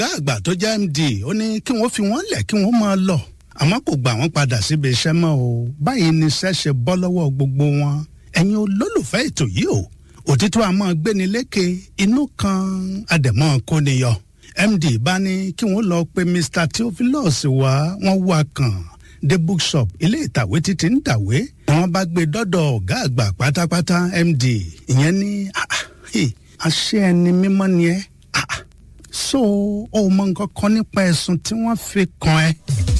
ọ̀gá àgbà tó jẹ́ md ó ní kí wọ́n fi wọ́n lẹ̀ kí wọ́n máa lọ àmọ́ kò gbà wọ́n padà síbi iṣẹ́ mọ́ o báyìí ni iṣẹ́ ṣe bọ́ lọ́wọ́ gbogbo wọn ẹ̀yin olólùfẹ́ ètò yìí o òtítọ́ àmọ́ gbéni lékè inú kan àdẹ̀mọ́ kóniyọ md bá ní kí wọ́n lọ pe mr theophilus wá wọ́n wá kàn dé bookshop ilé ìtàwé títí ń tàwé ni wọ́n bá gbé dọ́dọ̀ ọ̀gá àgbà pátápátá md ìyẹn ní àṣẹ ẹni mímọ́ ni ẹ́ so ó mọ nǹkan kan nípa ẹ̀sùn tí wọ́n fi kàn ẹ́.